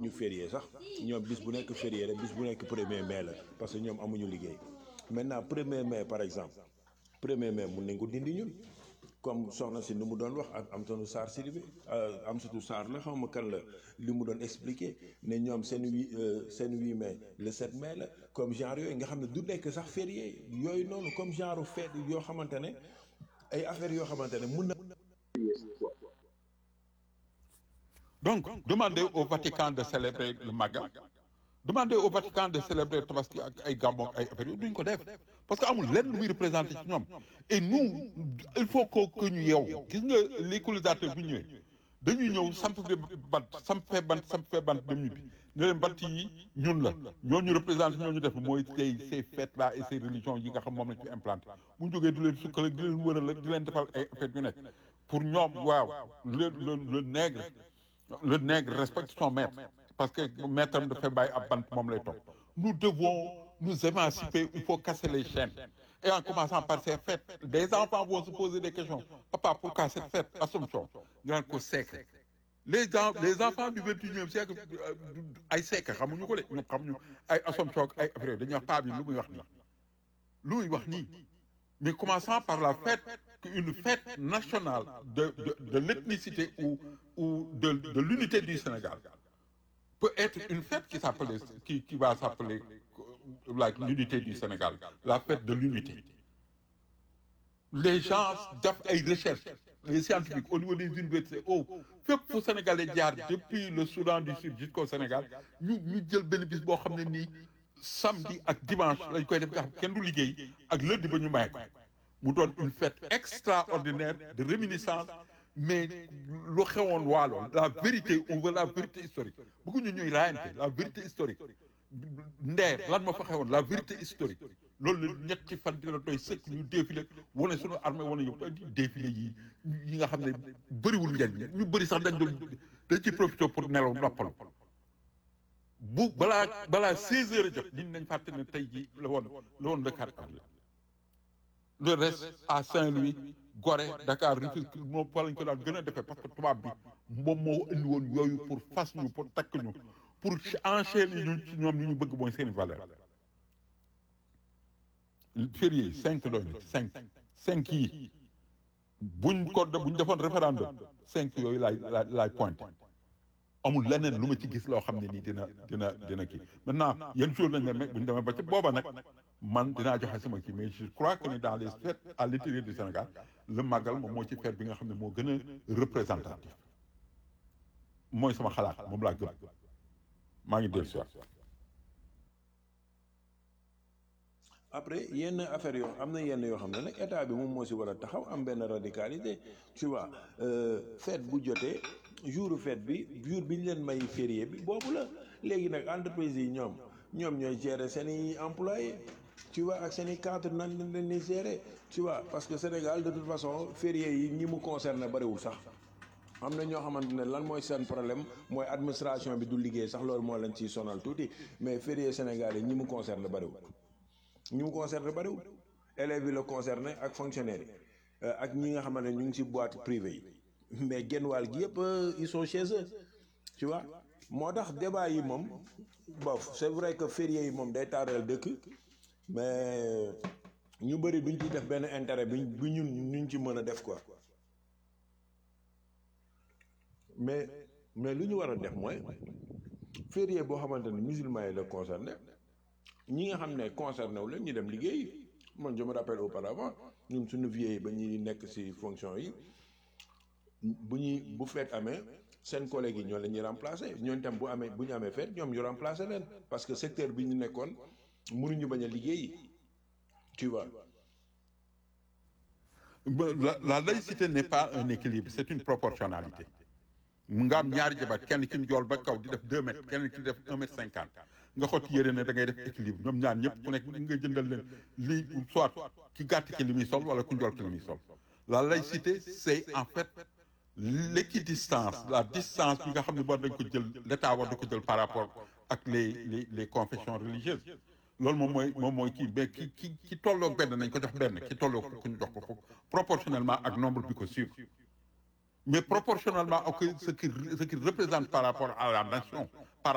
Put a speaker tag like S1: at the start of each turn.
S1: amuñu férié sax ñoom bis bu nekk férié la bis bu nekk premier mai la parce que ñoom amuñu liggéey maintenant premier mai par exemple premier mai mun nañ ko dindi ñun comme soxna si ni mu doon wax ak Amsatou Sarr Sidibé Amsatou Sarr la xaw ma kan la li mu doon expliquer ne ñoom seen huit seen huit mai le 7 mai la comme genre yooyu nga xam ne du nekk sax férié yooyu noonu comme genre fête yoo xamante ne ay affaires yoo xamante ne mun na.
S2: Donc, demandez au Vatican de célébrer le Magal. Demandez au Vatican de célébrer Tabaski ak ay Gabon ak ay affaires yooyu duñ ko def parce que amul lenn lu muy représenté ci ñoom et nous il faut que que ñu yeewu gis nga les colonisateurs bu ñëwee dañuy ñëw samp fi bant samp fee bant samp fee bant dem ñibbi ne leen bant yi ñun la ñooñu représenté ñooñu def mooy tey ces fêtes là et ces religions yi nga xam moom lañ fi implanté bu ñu jógee du leen sukkale di leen wëral ak di leen defal ay affaires yu nekk pour ñoom waaw le le le nègre le nègre respecte son maître parce que maître am dafay bàyyi ab bant moom lay topp nous devons nous émanciper il faut casser les chaînes et en commençant par ces fêtes des enfants vont se poser des questions papa pourquoi cette fête Assomption ñu naan ko siècle les gens les enfants du vingt-et-unième siècle ay siècle xamuñu ko de ñoom xamuñu ay Assomption ak ay affaire dañuy wax paa bi lu muy wax nii lu muy wax nii mais commençant par la fête une fête nationale de de de l'ethnicité ou ou de de l'unité du Sénégal peut être une fête qui s'appelle qui qui va s'appeler like l'unité du Sénégal la fête de l'unité les gens def ay recherches les scientifiques au niveau des universités oh fépp fu Sénégalais jaar depuis le Soudan du Sud jusqu'au Sénégal ñu ñu jël benn bis boo xam ne nii samedi ak dimanche lañ koy def nga xam kenn du liggéey ak lundi ba ñu may ko mu doon une fête extraordinaire de réminiscence mais lu xewoon waalo la vérité on veut la vérité historique bëgguñu ñuy raayante la vérité historique ndeer lan ma fa xewoon la vérité historique loolu la ñetti fan dina doy sëkk ñu défilé wane suñu armée wane yëpp défilé yi yi nga xam ne bëriwul njariñ ñu bëri sax dañ doon dañ ci profité pour nelaw noppalu bu balaa balaa 16 heures a jot nit nañ fàtte ne tey jii la woon la woon le 4 avril le reste à Saint-Louis Gorée Dakar Rufisque moom fa lañ ko daan gën a defee parce que tubaab bi moom moo indi woon yooyu pour fas ñu pour takk ñu pour enchaîner ñu ci ñoom li ñu bëgg mooy seen valeur férié cinq doy na cinq cinq yi buñ ko buñ defoon référendum cinq yooyu laay laay laay pointé amul leneen lu ma ci gis loo xam ne nii dina dina dina kii maintenant yenn jour lañ demee bu ñu demee ba ca booba nag man dinaa joxe sama kii mais je crois que ni dans les fêtes à l'intérieur du Sénégal le Magal moom moo ci fête bi nga xam ne moo gën a représentatif mooy sama xalaat moom laa gëm maa ngi dellu si waat
S1: après yenn affaire yoo am na yenn yoo xam ne nag état bi moom moo si war a taxaw am benn radicalité tu vois fête bu jotee jour fête bi jour bi ñu leen may férié bi boobu la léegi nag entreprise yi ñoom ñoom ñooy gérer seen i employés tu vois ak seen i cadre nan lañ leen di gérer tu vois parce que Sénégal de toute façon férié yi ñi mu concerné bariwul sax am na ñoo xamante ne lan mooy seen problème mooy administration bi du liggéey sax loolu moo leen ciy sonal tuuti mais férié Sénégal yi ñi mu concerné bariwul ñi mu concerné bariwul élèves yi la concerné ak fonctionnaires yi ak ñi nga xamante ne ñu ngi ci boîte privée yi mais genn wàll gi yëpp ils sont chez eux tu vois moo tax débat yi moom bof c'est vrai que férié yi moom day taaral dëkk mais ñu bëri duñ ci def benn intérêt bi bi ñun ñu ci mën a def quoi mais mais lu ñu war a def mooy férié boo xamante ne musulman yi la concerné ñi nga xam ne concerné wu leen ñu dem liggéey man je me rappelle auparavant ñun suñu vieux yi ba ñuy nekk ci fonction yi bu ñuy bu fekk amee seen collègues yi ñoo la ñuy remplacer ñooñu tam bu amee bu ñu amee fête ñoom ñu remplacer leen parce que secteur bi ñu nekkoon mënuñu bañ a liggéey tu vois.
S2: la la laïcité n'est pas un équilibre c'est une proportionnalité mu nga am ñaari jabar kenn ki njool ba kaw di def deux mètres kenn ki def un mètre cinquante nga xotti yére ne da ngay def équilibre ñoom ñaar ñëpp ku nekk nga jëndal leen lii soit ki gàtt ki li muy sol wala ku njool ki li muy sol la laïcité c'est en fait l'équidistance la distance bi nga xam ne war dañ ko jël l'état war da ko jël par rapport ak les les les confessions religieuses loolu moom mooy moom mooy kii mais ki ki ki tolloog benn nañ ko jox benn ki tolloog ku ñu jox ko foofu proportionnellement ak nombre bi ko suivre mais proportionnellement ak ce qui ce qui représente par rapport à la nation